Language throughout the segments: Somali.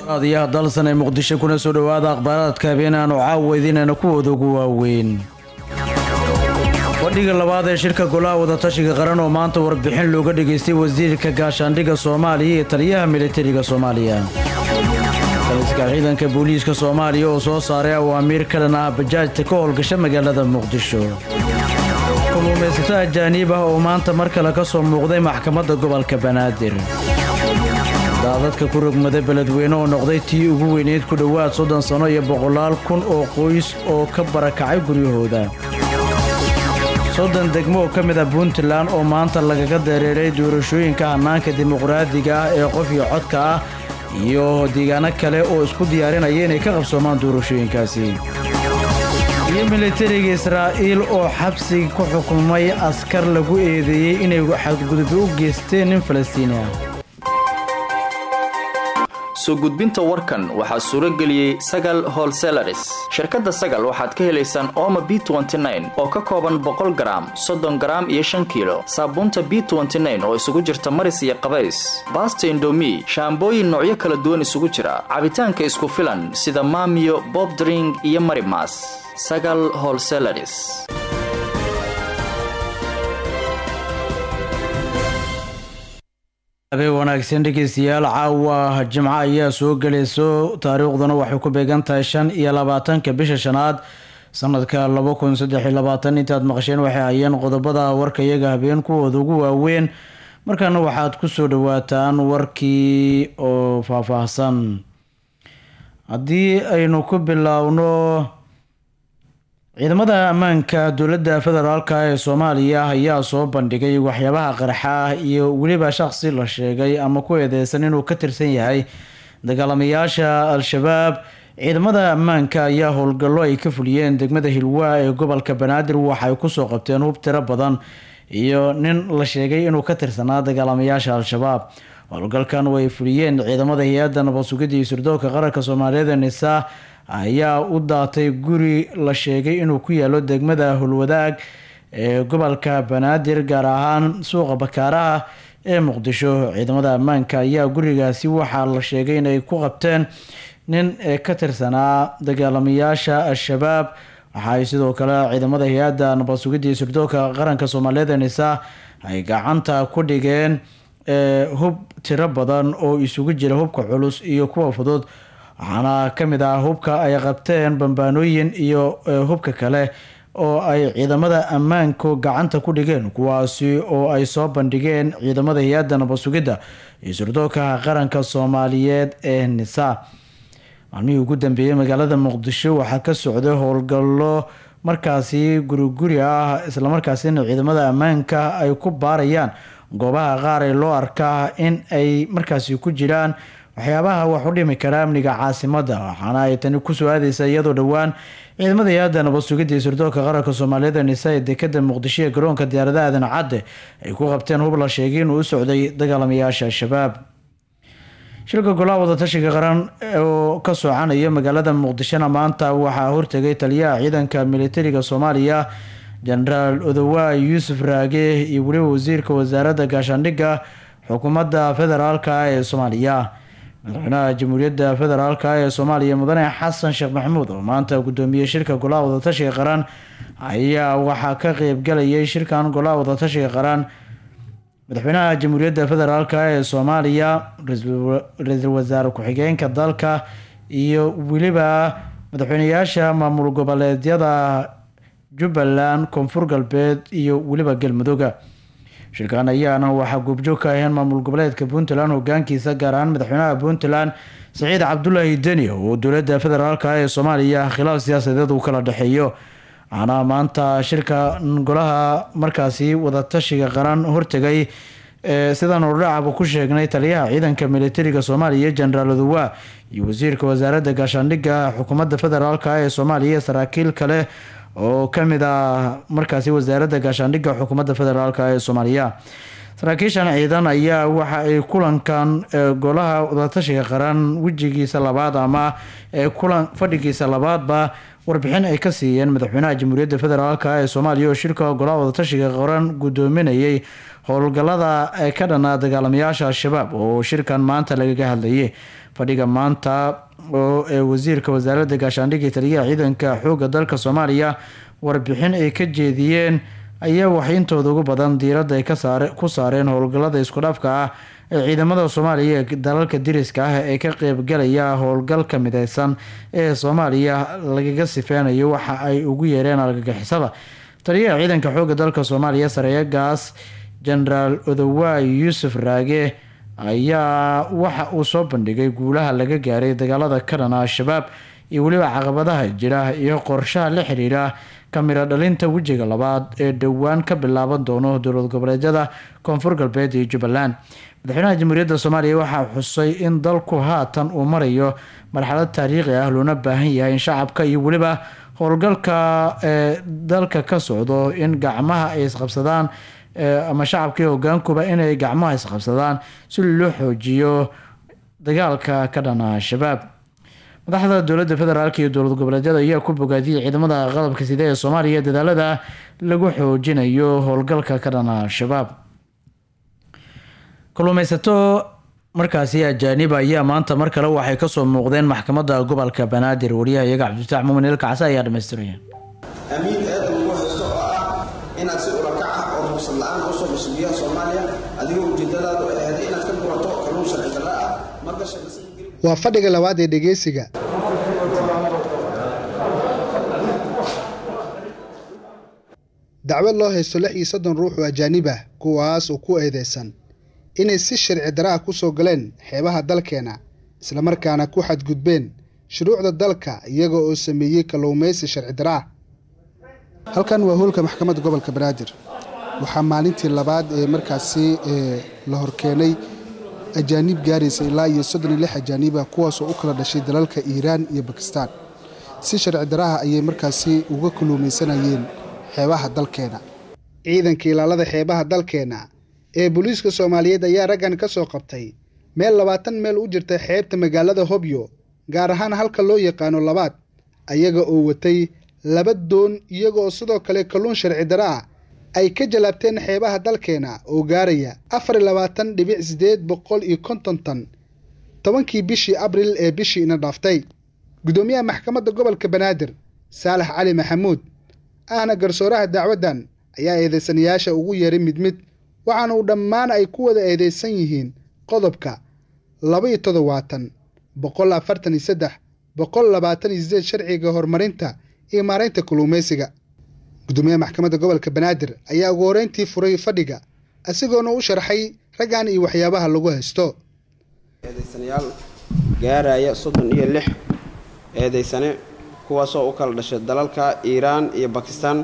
adiyaha dalsan ee muqdisho kuna soo dhowaada akhbaaraadka habeenaanu caawa idinayna kuwooda ugu waaweyn fadhiga labaad ee shirka golaha wadatashiga qaran oo maanta warbixin looga dhageystay wasiirka gaashaandhigga soomaaliya iyo taliyaha militariga soomaaliya taliska ciidanka booliiska soomaaliya oo soo saaray awaamiir ka dhan ah bajaajta ka howlgasha magaalada muqdisho kuluumaysato ajaaniib ah oo maanta mar kale ka soo muuqday maxkamadda gobolka banaadir daadadka ku rogmada beledweyne oo noqday tii ugu weyneyd ku dhowaad soddon sanno iyo boqolaal kun oo qoys oo ka barakacay guryahooda soddon degmo oo ka mid ah puntland oo maanta lagaga dareeray doorashooyinka hannaanka dimuqraadiga ah ee qof iyo codka ah iyo deegaano kale oo isku diyaarinaya inay ka qabsoomaan doorashooyinkaasi iyo militariga israa'iil oo xabsiga ku xukumay askar lagu eedeeyey inay xadgudub u geysteen nin falastiini ah soo gudbinta warkan waxaa suuro geliyey sagal holselaris shirkadda sagal waxaad ka helaysaan ooma b oo ka kooban boqol garaam soddon garaam iyo shan kiilo saabuunta b oo isugu jirta maris iyo qabays baasta indomi shaambooyin noocyo kala duwan isugu jira cabitaanka isku filan sida maamiyo bobdring iyo marimas sagal holselaris habeen wanaagsan dhegeystayaal caawa jimco ayaa soo gelayso taariikhduna waxay ku beegan tahay shan iyo labaatanka bisha shanaad sanadka laba kun saddex iyo labaatan intaad maqasheen waxay hayeen qodobada warka iyaga habeen kuwooda ugu waaweyn markaana waxaad kusoo dhawaataan warkii oo faahfaahsan haddii aynu ku biloawno ciidamada ammaanka dowladda federaalk ee soomaaliya ayaa soo bandhigay waxyaabaha qarxa ah iyo weliba shaqsi la sheegay ama ku eedeysan inuu ka tirsan yahay dagaalamayaasha al-shabaab ciidamada ammaanka ayaa howlgallo ay ka fuliyeen degmada hilwaa ee gobolka banaadir waxay kusoo qabteen hub tiro badan iyo nin la sheegay inuu ka tirsanaa dagaalamayaasha al-shabaab howlgalkan way fuliyeen ciidamada hay-adda nabad sugidda iyo sirdoonka qaranka soomaaliyeed ee nisa ayaa u daatay guri la sheegay inuu ku yaalo degmada hulwadaag ee gobolka banaadir gaar ahaan suuqa bakaaraha ee muqdisho ciidamada ammaanka ayaa gurigaasi waxaa la sheegay inay ku qabteen nin ka tirsanaa dagaalamayaasha al-shabaab waxaay sidoo kale ciidamada hay-adda nabad sugidda iyo sirdoonka qaranka soomaaliyeed ee nisa ay gacanta ku dhigeen hub tiro badan oo isugu jira hubka culus iyo kuwa fudud waxaana ka mid ah hubka ay qabteen bambaanooyin iyo hubka kale oo ay ciidamada ammaanku gacanta ku dhigeen kuwaasi oo ay soo bandhigeen ciidamada hay-adda nabad sugidda iyo sirdoonka qaranka soomaaliyeed ee nisa maalmihii ugu dambeeyey magaalada muqdisho waxaa ka socday howlgallo markaasi guriguri ah islamarkaasina ciidamada ammaanka ay ku baarayaan goobaha qaar ee loo arkaa in ay markaasi ku jiraan waxyaabaha wax u dhimi kara amniga caasimadda waxaana ay tani kusoo aadeysa iyadoo dhowaan ciidamada hay-adda nabad sugidda iyo sirdoonka qaranka soomaaliyeed ee nisa ee dekada muqdisho ee garoonka diyaaradaha aadan cadde ay ku qabteen hub la sheegay inuu u socday dagaalamayaasha al-shabaab shilka golaha wadatashiga qaran oo ka soconaya magaalada muqdishona maanta waxaa hortegay taliyaha ciidanka militariga soomaaliya jenaraal odowa yuusuf raage iyo weliba wasiirka wasaaradda gaashaandhigga xukuumadda federaalk ee soomaaliya madaxweynaha jamhuuriyadda federaalk ee soomaaliya mudane xasan sheekh maxamuud oo maanta gudoomiyey shirka golaha wadatashiga qaran ayaa waxaa ka qeybgalayay shirkan golaha wadatashiga qaran madaxweynaha jamhuuriyadda federaalk ee soomaaliya ra-iisul wasaare ku-xigeenka dalka iyo weliba madaxweyneyaasha maamul goboleedyada jubbaland koonfur galbeed iyo weliba galmudugga shirkan ayaana waxaa goobjoog ka aheen maamul goboleedka puntland hogaankiisa gaar ahaan madaxweynaha puntland saciid cabdulaahi deni oo dowladda federaalk ee soomaaliya khilaaf siyaasadeed uu kala dhexeeyo waxaana maanta shirka golaha markaasi wadatashiga qaran hortegay sidaan ordhacaba ku sheegnay taliyaha ciidanka militariga soomaaliya jenaraal odowa iyo wasiirka wasaaradda gaashaandhigga xukuumadda federaalk ee soomaaliya saraakiil kale oo kamid ah markaasi wasaaradda gaashaandhigga xukuumadda federaalk ee soomaaliya saraakiishan ciidan ayaa waxa ay kulankan golaha wadatashiga qaran wejigiisa labaad ama kulan fadhigiisa labaadba warbixin ay ka siiyeen madaxweynaha jamhuuriyadda federaalk ee soomaaliya oo shirka golaha wadatashiga qaran gudoominayay howlgalada ka dhanaa dagaalamayaasha al-shabaab oo shirkan maanta lagaga hadlayay fadhiga maanta oo wasiirka wasaaradda gaashaandhigga taliyaha ciidanka xoogga dalka soomaaliya warbixin ay ka jeediyeen ayaa waxintooda ugu badan diiradda ay ku saareen howlgalada iskudhafka ah ee ciidamada soomaaliya ee dalalka diriska ah ee ka qeybgalaya howlgalka mideysan ee soomaaliya lagaga sifeynayo waxa ay ugu yeereen argagixisada taliyaha ciidanka xoogga dalka soomaaliya sareeyagaas genaraal odowaay yuusuf raage ayaa waxa uu soo bandhigay guulaha laga gaaray dagaalada ka dhana al-shabaab iyo weliba caqabadaha jira iyo qorshaha la xiriira kamira dhalinta wejiga labaad ee dhowaan ka bilaaban doono dowlad goboleedyada koonfur galbeed iyo jubbaland madaxweynaha jamhuuriyadda soomaaliya waxaa xusay in dalku haatan uu marayo marxalad taariikhi ah loona baahan yahay in shacabka iyo weliba howlgalka ee dalka ka socdo in gacmaha ay isqabsadaan ama shacabkii hogaankuba inay gacmaha isqabsadaan si loo xoojiyo dagaalka ka dhana al-shabaab madaxda dowladda federaalk iyo dowlad goboleedyada ayaa ku bogaadiyay ciidamada qalabka sida ee soomaaliya dadaalada lagu xoojinayo howlgalka ka dhana al-shabaab kalluumeysato markaasi ajaanib ayaa maanta mar kale waxay kasoo muuqdeen maxkamadda gobolka banaadir wariyaha iyaga cabdifatax muumin ilkacse ayaa dhamaystiraya amiin eeda lagu haysto oo ah inaad si urakac ah oo ruqsad la-aan usoo gasho biyaha soomaaliya adigoo ujeedadaadu ay ahayd inaad ka gurato kalluun sharci darra ah markasha waa fadhiga labaad ee dhegeysiga dacwad loo haysto lix iyo soddon ruux oo ajaanib ah kuwaas oo ku eedeysan inay si sharci dara ah ku soo galeen xeebaha dalkeena islamarkaana ku xadgudbeen shuruucda dalka iyaga oo sameeyey kalluumaysi sharci dara ah halkan waa hoolka maxkamadda gobolka banaadir waxaa maalintii labaad ee markaasi la horkeenay ajaanib gaaraysa ilaa iyo soddon iyo lix ajaaniba kuwaasoo u kala dhashay dalalka iiraan iyo bakistaan si sharci daraha ayay markaasi uga kalluumaysanayeen xeebaha dalkeena ciidanka ilaalada xeebaha dalkeena ee booliiska soomaaliyeed ayaa raggan ka soo qabtay meel labaatan meel u jirta xeebta magaalada hobyo gaar ahaan halka loo yaqaano labaad ayaga oo watay laba doon iyaga oo sidoo kale kalluun sharci dara ah ay ka jalaabteen xeebaha dalkeena oo gaaraya afar iyo labaatan dhibic siddeed boqol iyo konton tan tobankii bishii abril ee bishii ina dhaaftay guddoomiyaha maxkamadda gobolka banaadir saalax cali maxamuud ahna garsooraha dacwaddan ayaa eedeysanayaasha ugu yeeray mid mid waxaana uu dhammaan ay ku wada eedeysan yihiin qodobka laba iyo toddobaatan boqol afartan iyo saddex boqol labaatan iyo sideed sharciga horumarinta iyo maaraynta kalluumaysiga gudoomiyaha maxkamadda gobolka banaadir ayaa ugu horeyntii furay fadhiga isagoona u sharxay raggan iyo waxyaabaha lagu haysto eedeysanayaal gaaraya soddon iyo lix eedeysane kuwaasoo u kala dhashay dalalka iiraan iyo bakistaan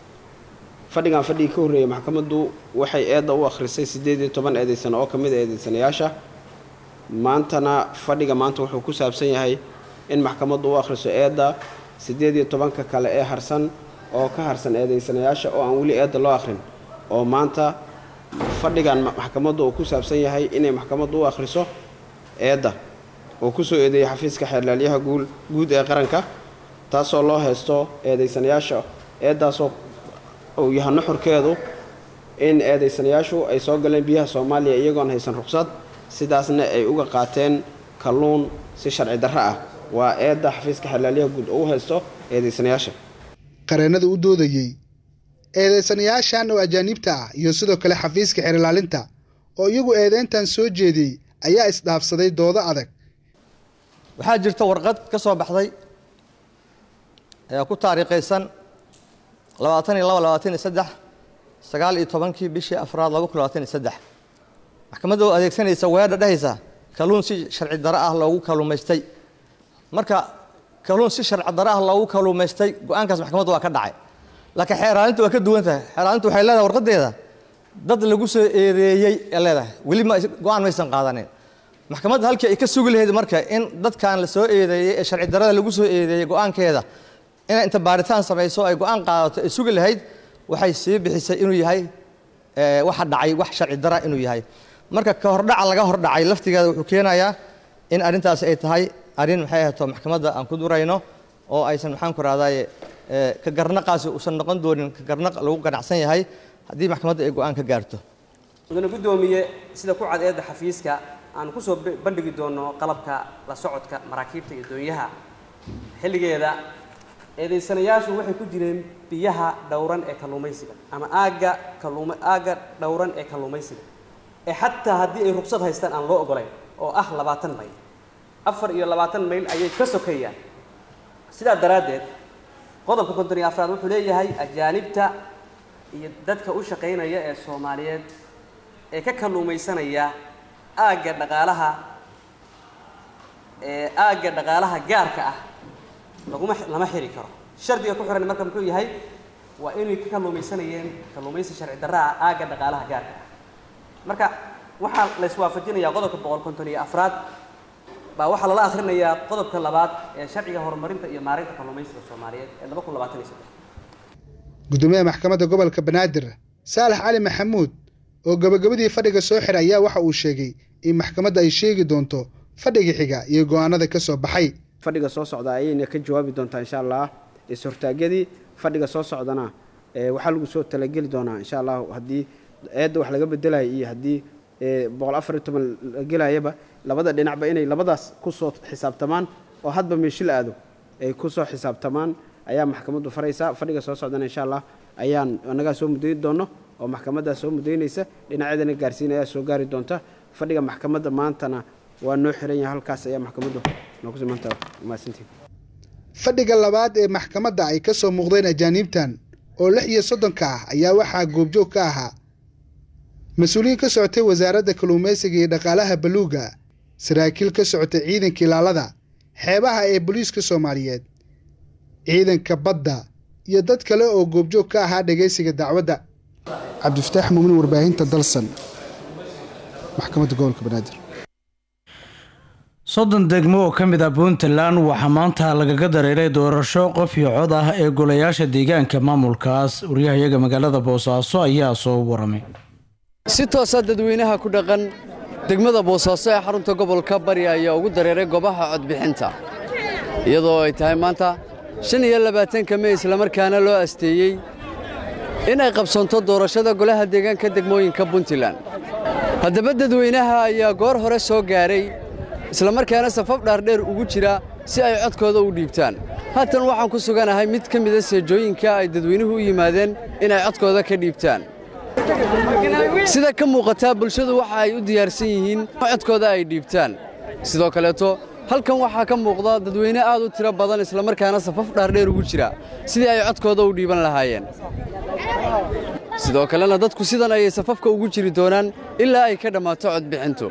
fadhigan fadhigii ka horreeyay maxkamaddu waxay eedda u akhrisay siddeed iyo toban eedeysane oo ka mid a eedeysanayaasha maantana fadhiga maanta wuxuu ku saabsan yahay in maxkamaddu u akhriso eedda siddeed iyo tobanka kale ee harsan oo ka harsan eedeysanayaasha oo aan weli eedda loo akhrin oo maanta fadhigan maxkamaddu uu ku saabsan yahay inay maxkamaddu u akhriso eedda oo kusoo eedeeyay xafiiska xeerlaalyaha guul guud ee qaranka taasoo loo haysto eedeysanayaasha eeddaasoo uu yahay nuxurkeedu in eedeysanayaashu ay soo galeen biyaha soomaaliya iyagoon haysan ruqsad sidaasna ay uga qaateen kalluun si sharci darro ah waa eedda xafiiska xeerlaalyaha guud oo u haysto eedeysanayaasha qareennada u doodayey eedeysanayaashan oo ajaaniibta ah iyo sidoo kale xafiiska xeerilaalinta oo iyagu eedeyntan soo jeediyey ayaa isdhaafsaday doodo adag waxaa jirta warqad ka soo baxday ee ku taariikhaysan labaatan iyo laba labaatan iyo saddex sagaal iyo tobankii bishii afraad laba kun labaatan iyo saddex maxkamadda oo adeegsanaysa weedha dhehaysa kalluun si sharci daro ah loogu kalluumaystay marka kalluun si sharci daro ah loogu kalluumaystay go-aankaas maxkamadda waa ka dhacay laakiin xeeraalinta waa ka duwan tahay xeeraalinta waxay leedahay warqadeeda dad lagu soo eedeeyey ee leedahay weli ma go-aan maysan qaadanin maxkamadda halkii ay ka sugi lahayd marka in dadkan la soo eedeeyey ee sharci darada lagu soo eedeeyey go-aankeeda inay inta baaritaan samayso ay go-aan qaadato ay sugi lahayd waxay sii bixisay inuu yahay waxa dhacay wax sharci dara inuu yahay marka ka hordhaca laga hordhacay laftigeeda wuxuu keenayaa in arrintaasi ay tahay arrin maxay ahayto maxkamadda aan ku durayno oo aysan maxaan ku rahdaye ka garnaqaasi uusan noqon doonin ka garnaq lagu ganacsan yahay haddii maxkamadda ay go-aan ka gaarto mudane guddoomiye sida ku cad eedda xafiiska aan ku soo bandhigi doono qalabka la socodka maraakiibta iyo doonyaha xilligeeda eedaysanayaashu waxay ku jireen biyaha dhowran ee kalluumaysiga ama aagga kalluuma aagga dhowran ee kalluumaysiga ee xataa haddii ay ruqsad haystaan aan loo ogolayn oo ah labaatan mayl afar iyo labaatan mayl ayay ka sokeeyaan sidaa daraaddeed qodobka konton iyo afraad wuxuu leeyahay ajaanibta iyo dadka u shaqaynaya ee soomaaliyeed ee ka kalluumaysanaya aagga dhaqaalaha ee aagga dhaqaalaha gaarka ah laguma lama xiri karo shardiga ku xiran marka muxuu yahay waa inay ka kalluumaysanayeen kalluumaysi sharci darra ah aagga dhaqaalaha gaarka ah marka waxaa la iswaafajinayaa qodobka boqol konton iyo afraad baa waxaa lala akhrinayaa qodobka labaad ee sharciga horumarinta iyo maareynta kalluumaysiga soomaaliyeed ee laba kun labaatan iyo saddex gudoomiyaha maxkamadda gobolka banaadir saalax cali maxamuud oo gabagabadii fadhiga soo xiray ayaa waxa uu sheegay in maxkamadda ay sheegi doonto fadhiga xiga iyo go-aanada ka soo baxay fadhiga soo socda ayayna ka jawaabi doontaa insha allah is-hortaagyadii fadhiga soo socdana waxaa lagu soo talageli doonaa insha allah haddii eedda wax laga bedelayo iyo haddii boqol afar iyo toban la gelayaba labada dhinacba inay labadaas kusoo xisaabtamaan oo hadba meeshil aado ay kusoo xisaabtamaan ayaa maxkamaddu faraysaa fadhiga soo socdana insha allah ayaan annagaa soo mudayn doono oo maxkamaddaa soo mudaynaysa dhinacyadana gaarsiinayaa soo gaari doonta fadhiga maxkamadda maantana waa noo xiran yahay halkaas ayaa maxkamaddu noogu simantaa mahadsantiin fadhiga labaad ee maxkamadda ay ka soo muuqdeen ajaaniibtan oo lix iyo soddonka ah ayaa waxaa goobjoog ka ahaa mas-uuliyiin ka socotay wasaaradda kalluumaysiga iyo dhaqaalaha baluuga saraakiil ka socotay ciidanka ilaalada xeebaha ee booliiska soomaaliyeed ciidanka badda iyo dad kale oo goobjoog ka ahaa dhagaysiga dacwadda cabdifataax muumin warbaahinta dalsan maxkamadda gobolka banaadir soddon degmo oo ka mid ah puntland waxaa maanta lagaga dareeray doorasho qof iyo cod ah ee golayaasha deegaanka maamulkaas waryahayaga magaalada boosaaso ayaa soo waramay si toosa dadweynaha ku dhaqan degmada boosaaso ee xarunta gobolka bari ayaa ugu dareeray goobaha codbixinta iyadoo ay tahay maanta shan iyo labaatanka mey islamarkaana loo asteeyey in ay qabsoonto doorashada golaha deegaanka degmooyinka puntland haddaba dadweynaha ayaa goor hore soo gaaray islamarkaana safaf dhaardheer ugu jira si ay codkooda u dhiibtaan haatan waxaan ku suganahay mid ka mida seejooyinka ay dadweynuhu u yimaadeen inay codkooda ka dhiibtaan sida ka muuqataa bulshadu waxa ay u diyaarsan yihiin codkooda ay dhiibtaan sidoo kaleeto halkan waxaa ka muuqda dadweyne aad u tiro badan islamarkaana safaf dhaardheer ugu jira sidii ay codkooda u dhiiban lahaayeen sidoo kalena dadku sidan ayay safafka ugu jiri doonaan ilaa ay ka dhammaato codbixintu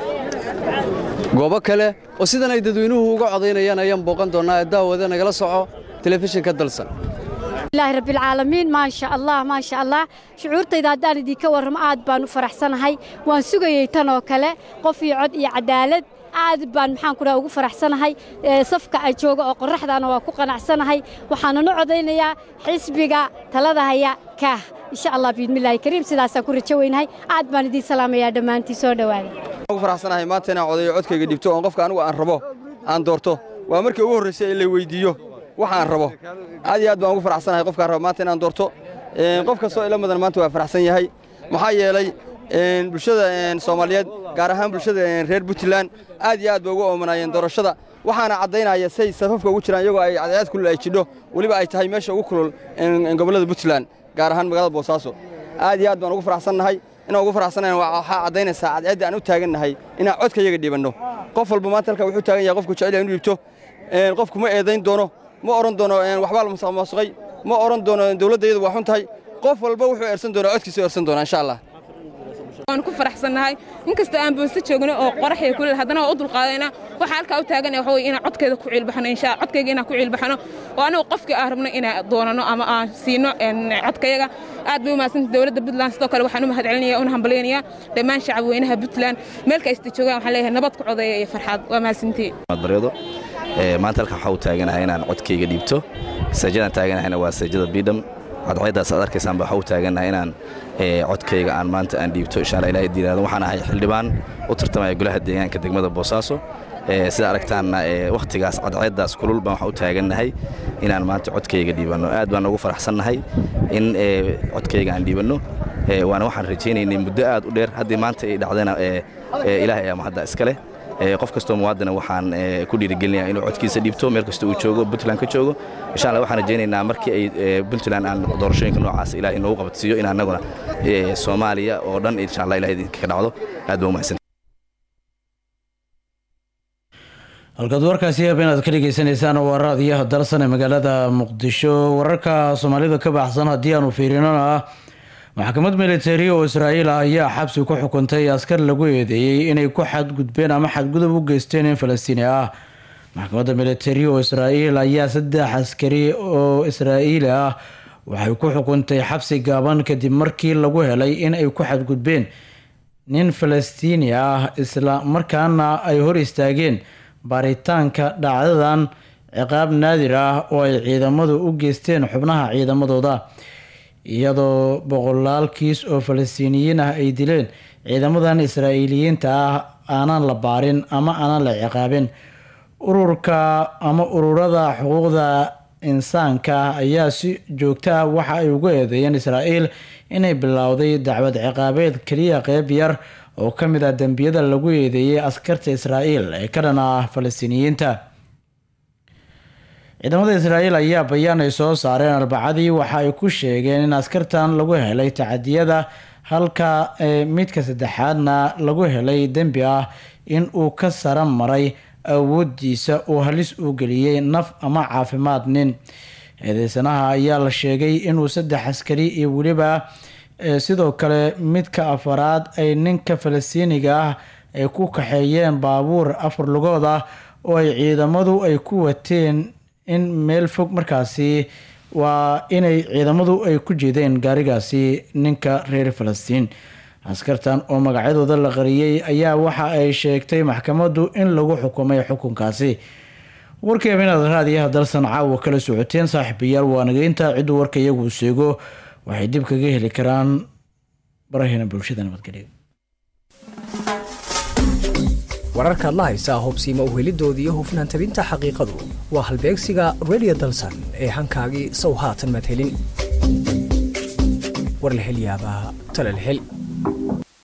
goobo kale oo sidan ay dadweynuhu uga codaynayaan ayaan booqan doonnaa ee daawada nagala soco telefishinka dalsan ilaahi rabbilcaalamiin maasha allah maasha allah shucuurtayda haddaan idinka warramo aad baan u faraxsanahay waan sugayey tan oo kale qof iyo cod iyo cadaalad aad baan maxaan ku dhaha ugu faraxsanahay safka ay jooga oo qorraxdaana waa ku qanacsanahay waxaananu codaynayaa xisbiga talada haya kaah insha allah biidmillaahi kariim sidaasaan ku rajo weynahay aad baan idiin salaamayaa dhammaantii soo dhowaada ugu faraxsanahay maanta inaan codayo codkayga dhibto oon qofka anigu aan rabo aan doorto waa markii ugu horraysay in la weyddiiyo waxa aan rabo aad iyo aad baan ugu faraxsanahay qofkaan rabo maanta inaan doorto qof kastoo ila mudan maanta waa faraxsan yahay maxaa yeelay bulshada soomaaliyeed gaar ahaan bulshada reer puntland aad iyo aad bay ugu oomanaayeen doorashada waxaana caddaynaya say safafka ugu jiraan iyagoo ay cadceed kulul ay jidho weliba ay tahay meesha ugu kulul gobollada puntland gaar ahaan magaalada boosaaso aad iyo aad baan ugu faraxsannahay inaan ugu faraxsannahay waxaa caddaynaysaa cadceedda aan u taagannahay inaan codka iyaga dhiibanno qof walba maanta halka wuxuu taagan yahay qofku jecel inu dhiibto qofku ma eedayn doono ma odhan doono waxbaa la masaqmaasuqay ma odhan doono dawladda iyadu waa xun tahay qof walba wuxuu eersan doonaa codkiisa eersan doonaa insha allah waan ku faraxsannahay inkastoo aan boosto joogno oo qoraxya kuleel haddana waa u dulqaadayna waxaa halkaa u taaganaya waxa weye inaan codkeeda ku ciilbaxno insha codkayga inaan ku ciilbaxno oo anagu qofkii aan rabno inaan doonano ama aan siino codkayaga aad bay u mahadsantay dowladda puntland sidoo kale waxaan u mahadcelinaya una hambalyaynaya dhammaan shacabweynaha puntland meel kasta joogaan waxaan leeyahay nabad ku codeeya iyo farxaad waa mahadsantii baryado maanta halkan waxaa u taaganahay inaan codkayga dhiibto saajadaan taaganahayna waa saajada bidham cadceeddaas aad arkaysaan baa waxa u taagannahay inaan codkayga aan maanta aan dhiibto insha allah ilahay diiraado waxaan ahay xildhibaan u tartamaya golaha deegaanka degmada boosaaso sida aragtaanna wakhtigaas cadceeddaas kulul baan waxaan u taagannahay inaan maanta codkayga dhiibanno aad baan ugu faraxsannahay in codkayga aan dhiibanno waana waxaan rajaynaynay muddo aad u dheer haddii maanta ay dhacdana ilaahay ayaa mahadda iska leh qof kastoo muwaadina waxaan ku dhiirigelinayaa inuu codkiisa dhiibto meel kasta uu joogo puntland ka joogo insha allah waxaan rajaynaynaa markii ay puntland aan doorashooyinka noocaas ilaah inoogu qabadsiiyo in annaguna soomaaliya oo dhan insha allah ilaah idinka ka dhacdo aad baa umahadsan halkaad warkaasi yaab inaad ka dhegeysaneysaan waa raadiyaha dalsan ee magaalada muqdisho wararka soomaalida ka baxsan haddii aanu fiirinona ah maxkamad militari oo israa'iil ah ayaa xabsi ku xukuntay askar lagu eedeeyey inay ku xadgudbeen ama xadgudub u geysteen in falastiini ah maxkamadda militari oo israa'iil ayaa saddex askari oo israa'iili ah waxay ku xukuntay xabsi gaaban kadib markii lagu helay in ay ku xadgudbeen nin falastiini ah isla markaana ay hor istaageen baaritaanka dhacdadan ciqaab naadir ah oo ay ciidamadu u geysteen xubnaha ciidamadooda iyadoo boqolaal kiis oo falastiiniyiin ah ay dileen ciidamadan israa'iiliyiinta ah aanan la baarin ama aanan la ciqaabin ururka ama ururada xuquuqda insaanka ah ayaa si joogto ah waxa ay ugu eedeeyeen israa'iil inay bilowday dacwad ciqaabeed keliya qeyb yar oo ka mid ah dembiyada lagu eedeeyey askarta israa'iil ee ka dhan ah falastiiniyiinta ciidamada israa'iil ayaa bayaan ay soo saareen arbacadii waxa ay ku sheegeen in askartan lagu helay tacadiyada halka midka saddexaadna lagu helay dembi ah in uu ka sara maray awoodiisa uu halis u geliyey naf ama caafimaad nin eedeysanaha ayaa la sheegay inuu saddex askari iyo weliba sidoo kale midka afaraad ay ninka falastiiniga ah ay ku kaxeeyeen baabuur afar lugood ah oo ay ciidamadu ay ku wateen in meel fog markaasi waa inay ciidamadu ay ku jeedeen gaarigaasi ninka reer falastiin askartan oo magacyadooda la qariyey ayaa waxa ay sheegtay maxkamaddu in lagu xukumay xukunkaasi warkeeba inaad raadiyaha dalsan caawa kala socoteen saaxiibayaal waa nageynta cidduu warka iyagu sheego waxay dib kaga heli karaan baraheena bulshada nabadgelyo wararkaad la haysaa hubsiima uhelidooda iyo hufnaan tabinta xaqiiqadu waa halbeegsiga redio dalsan ee hankaagii sow haatan madhelin war la hel yaabaa tala la hel